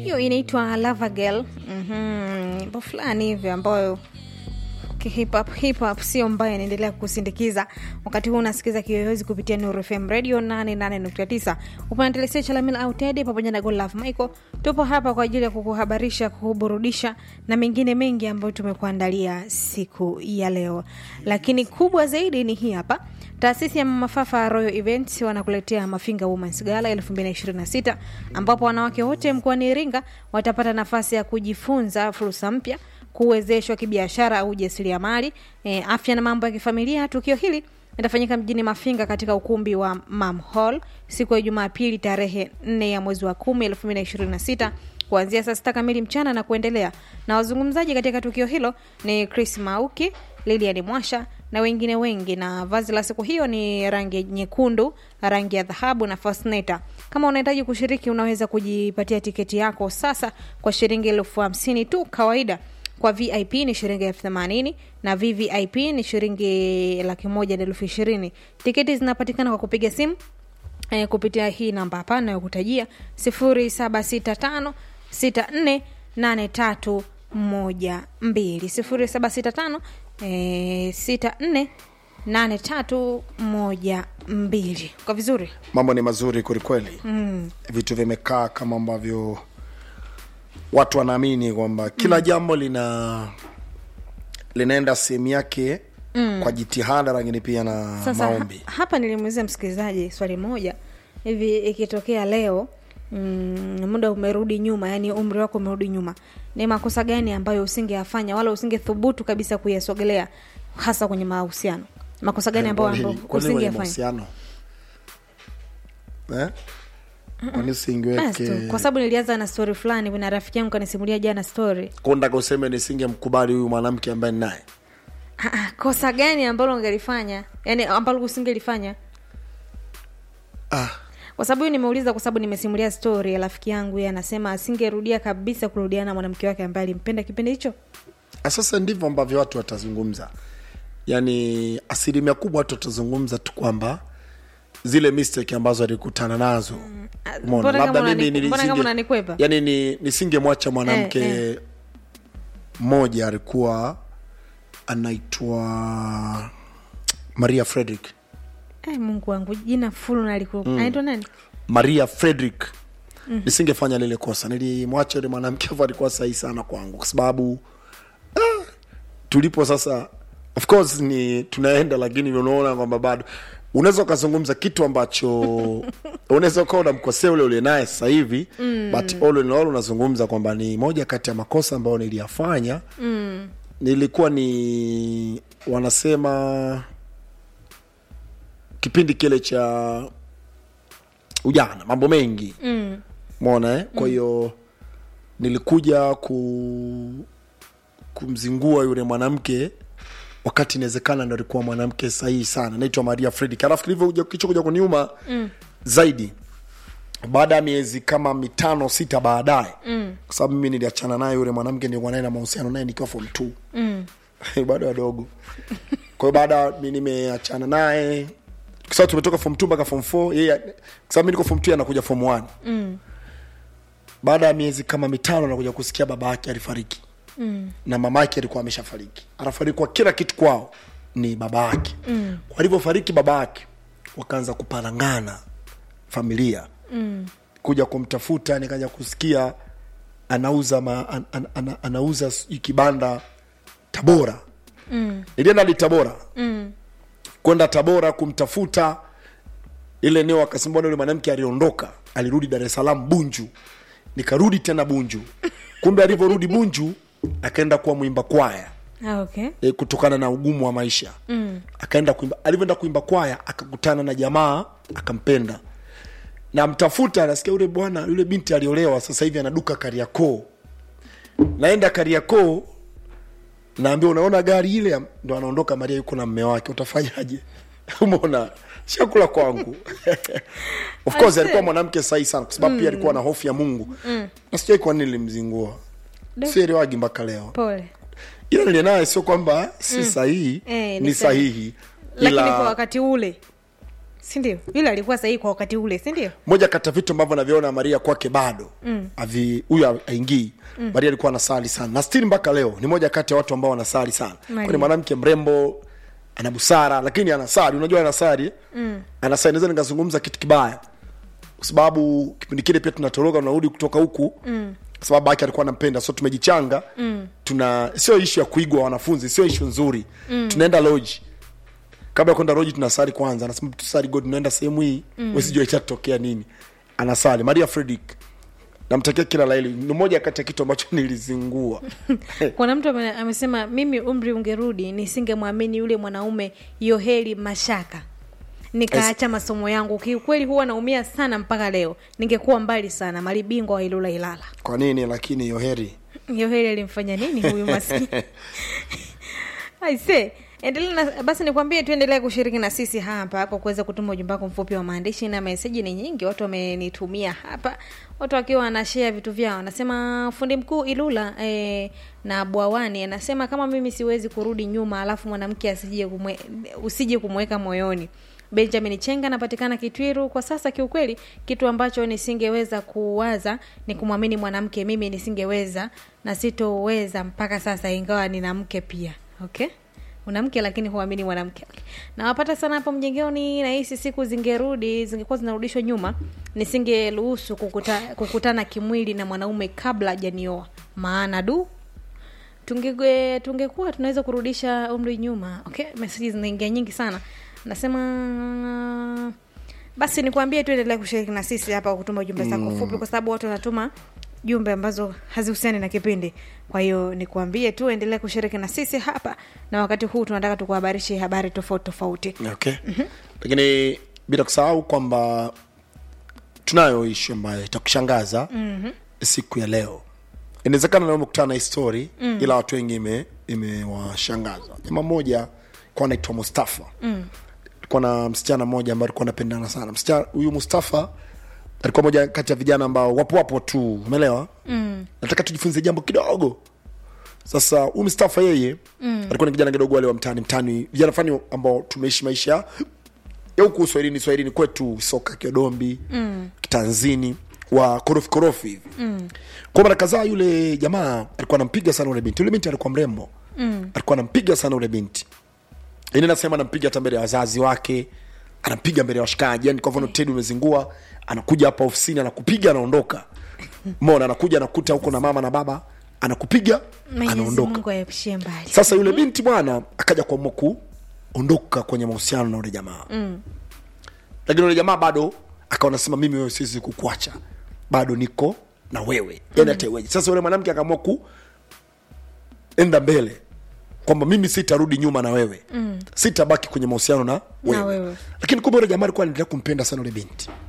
hiyo inaitwa Lava Girl. Mhm, nyimbo fulani hivi ambayo hip hop hip hop sio mbaya, inaendelea kusindikiza wakati huu. Unasikiza kiyoyozi kupitia Nuru FM Radio 88.9 upande telesia Chalamila au Tedi pamoja na Godlove Michael. Tupo hapa kwa ajili ya kukuhabarisha, kukuburudisha na mengine mengi ambayo tumekuandalia siku ya leo, lakini kubwa zaidi ni hii hapa. Taasisi ya Mama Fafa Royal Events wanakuletea Mafinga Women's Gala 2026 ambapo wanawake wote mkoani Iringa watapata nafasi ya kujifunza fursa mpya kuwezeshwa kibiashara au ujasiriamali, e, afya na mambo ya kifamilia. Tukio hili litafanyika mjini Mafinga katika ukumbi wa Mam Hall siku ya Jumapili tarehe 4 ya mwezi wa 10 2026 kuanzia saa sita kamili mchana na kuendelea. Na wazungumzaji katika tukio hilo ni Chris Mauki, Lilian Mwasha na wengine wengi, na vazi la siku hiyo ni rangi nyekundu, rangi ya dhahabu na fasneta. Kama unahitaji kushiriki, unaweza kujipatia tiketi yako sasa kwa shilingi elfu hamsini tu kawaida kwa VIP ni shilingi elfu themanini na VVIP ni shilingi laki moja na elfu ishirini. Tiketi zinapatikana kwa kupiga simu e, kupitia hii namba hapa nayokutajia sifuri saba sita tano sita nne nane tatu moja mbili sifuri saba sita tano e, sita nne nane tatu moja mbili. Kwa vizuri mambo ni mazuri kwelikweli mm. vitu vimekaa kama ambavyo watu wanaamini kwamba kila mm. jambo lina linaenda sehemu yake mm. kwa jitihada lakini pia na Sasa maombi ha, hapa nilimuuliza msikilizaji swali moja hivi, ikitokea leo mm, muda umerudi nyuma, yani umri wako umerudi nyuma, ni makosa gani ambayo usingeyafanya wala usingethubutu kabisa kuyasogelea, hasa kwenye mahusiano? Makosa gani ambayo ambayo Kwani kwenye usingeyafanya? mahusiano eh? kwani Basi usiingeweke tu, kwa sababu nilianza na story fulani, kuna rafiki yangu kanisimulia jana story. kundaka useme nisingemkubali huyu mwanamke ambaye ninaye Ah, ah, kosa gani ambalo ungelifanya, yani ambalo usingelifanya? ah. kwa sababu hiyo nimeuliza kwa sababu nimesimulia story ya rafiki yangu yeye anasema asingerudia kabisa kurudiana na mwanamke wake ambaye alimpenda kipindi hicho Ah, sasa ndivyo ambavyo watu watazungumza yaani asilimia kubwa watu watazungumza tu kwamba zile mistake ambazo alikutana nazo Ah, Umeona? mbona labda kama mimi unani- mbona kama nilisinge- unanikwepa? yani ni nisingemwacha mwanamke Eh, mmoja alikuwa anaitwa maria frederick Ai, mungu wangu jina fulu naliku anaitwa nani maria frederick mm. nisingefanya lile kosa nilimwacha yule mwanamke hivyo alikuwa sahihi sana kwangu kwa sababu ah, tulipo sasa of course ni tunaenda lakini unaona kwamba bado unaweza ukazungumza kitu ambacho unaweza ukawa unamkosea ule ule naye sasa hivi mm. but all in all unazungumza kwamba ni moja kati ya makosa ambayo niliyafanya mm. nilikuwa ni wanasema kipindi kile cha ujana mambo mengi mm. mona eh? kwa hiyo nilikuja ku kumzingua yule mwanamke wakati inawezekana ndo alikuwa mwanamke sahihi sana naitwa maria fredi alafu kilivyokuja kichokuja kuniuma mm. zaidi baada ya miezi kama mitano sita baadaye mm. kwa sababu mimi niliachana naye yule mwanamke nilikuwa naye na mahusiano naye nikiwa form two Mm. bado wadogo kwa hiyo baada mi nimeachana naye kwa sababu tumetoka form two mpaka form four yeye kwa sababu mi niko form two yeye anakuja form one Mm. baada ya miezi kama mitano nakuja kusikia baba yake alifariki Mm. na mama yake alikuwa ameshafariki anafariki kwa kila kitu kwao ni baba yake mm. walivyofariki baba yake wakaanza kuparangana familia Mm. kuja kumtafuta nikaja kusikia anauza ma, an, an, an, anauza sijui kibanda tabora Mm. nilienda hadi tabora Mm. kwenda tabora kumtafuta ile eneo akasema bwana yule mwanamke aliondoka alirudi dar es salaam bunju nikarudi tena bunju kumbe alivyorudi bunju akaenda kuwa mwimba kwaya Ah, okay. e, kutokana na ugumu wa maisha Mm. akaenda kuimba alivyoenda kuimba kwaya akakutana na jamaa akampenda na mtafuta anasikia yule bwana yule binti aliolewa sasa hivi anaduka kariakoo naenda kariakoo naambia unaona gari ile ndo anaondoka maria yuko na mme wake utafanyaje umeona chakula kwangu of course Ase. alikuwa mwanamke sahihi sana kwa sababu pia alikuwa na hofu ya mungu mm. na sijai kwa nini nilimzingua Do. sielewagi mpaka leo pole ila nile naye sio kwamba si sahihi Eh, ni ni sahihi lakini kwa ila wakati ule sindio yule alikuwa sahihi kwa wakati ule sindio moja kati ya vitu ambavyo naviona maria kwake bado avi huyu aingii mm. maria alikuwa anasali sana na stili mpaka leo ni moja kati ya watu ambao wanasali sana Maria. kwani mwanamke mrembo ana busara lakini anasali unajua anasali mm. anasali naweza nikazungumza kitu kibaya kwa sababu kipindi kile pia tunatoroka tunarudi kutoka huku mm. kwa sababu ake alikuwa anampenda so tumejichanga mm. tuna sio ishu ya kuigwa wanafunzi sio ishu nzuri mm. tunaenda loji kabla ya kwenda roji tunasali kwanza anasema tusali god tunaenda sehemu hii mm. wesijua itatokea nini anasali maria fredrick namtakia kila laili ni moja kati ya kitu ambacho nilizingua kuna mtu ame- amesema mimi umri ungerudi nisingemwamini yule mwanaume yoheli mashaka nikaacha masomo yangu kiukweli huwa naumia sana mpaka leo ningekuwa mbali sana malibingwa wa ilula ilala kwa nini lakini yoheri yoheli alimfanya nini huyu maskini aise endelea na, basi nikwambie tuendelee kushiriki na sisi hapa kwa kuweza kutuma ujumbe wako mfupi wa maandishi na meseji ni nyingi watu wamenitumia hapa watu wakiwa wanashea vitu vyao anasema fundi mkuu ilula eh, na bwawani anasema kama mimi siwezi kurudi nyuma alafu mwanamke asije kumwe, usije kumweka moyoni benjamin chenga anapatikana kitwiru kwa sasa kiukweli kitu ambacho nisingeweza kuwaza ni kumwamini mwanamke mimi nisingeweza na sitoweza mpaka sasa ingawa nina mke pia okay una mke lakini huamini mwanamke nawapata sana hapo mjengoni nahisi siku zingerudi zingekuwa zinarudishwa nyuma nisingeruhusu kukuta, kukutana kimwili na mwanaume kabla hajanioa maana du tunge tungekuwa tunaweza kurudisha umri nyuma okay meseji zinaingia nyingi sana nasema basi nikuambie tu endelea kushiriki na sisi hapa kwa kutuma jumbe zako mm. fupi kwa sababu watu wanatuma jumbe ambazo hazihusiani na kipindi kwa hiyo nikuambie tu endelea kushiriki na sisi hapa na wakati huu tunataka tukuhabarishe habari tofauti tofauti okay lakini bila kusahau kwamba tunayo ishu ambayo itakushangaza mm-hmm. siku ya leo inawezekana leo umekutana na hii story mm. ila watu wengi ime- imewashangaza jamaa mmoja kuwa anaitwa mustafa mm. alikuwa na msichana mmoja ambaye alikuwa anapendana sana msichana huyu mustafa alikuwa moja kati ya vijana ambao wapo wapo tu umeelewa mm. nataka tujifunze jambo kidogo sasa huyu Mustafa yeye mm. alikuwa ni kijana kidogo wale wa mtaani mtaani vijana fani ambao tumeishi maisha ya huku uswahilini swahilini kwetu soka kiodombi mm. kitanzini wa korofi korofi hivi mm. kwa mara kadhaa yule jamaa alikuwa anampiga sana ule binti yule binti alikuwa mrembo mm. alikuwa anampiga sana ule binti yani nasema anampiga hata mbele ya wazazi wake anampiga mbele ya washikaji yani kwa mfano tedi umezingua anakuja hapa ofisini anakupiga anaondoka mona anakuja anakuta huko na mama na baba anakupiga mwenyezi anaondoka mungu aepushie mbali sasa yule binti bwana akaja kuamua kuondoka kwenye mahusiano na ule jamaa mm. lakini yule jamaa bado akawa nasema mimi wewe siwezi kukuacha bado niko na wewe yani hata iweje sasa yule mwanamke akaamua ku enda mbele kwamba mimi sitarudi nyuma na wewe mm. sitabaki kwenye mahusiano na wewe. wewe. lakini kumbe yule jamaa alikuwa anaendelea kumpenda sana yule binti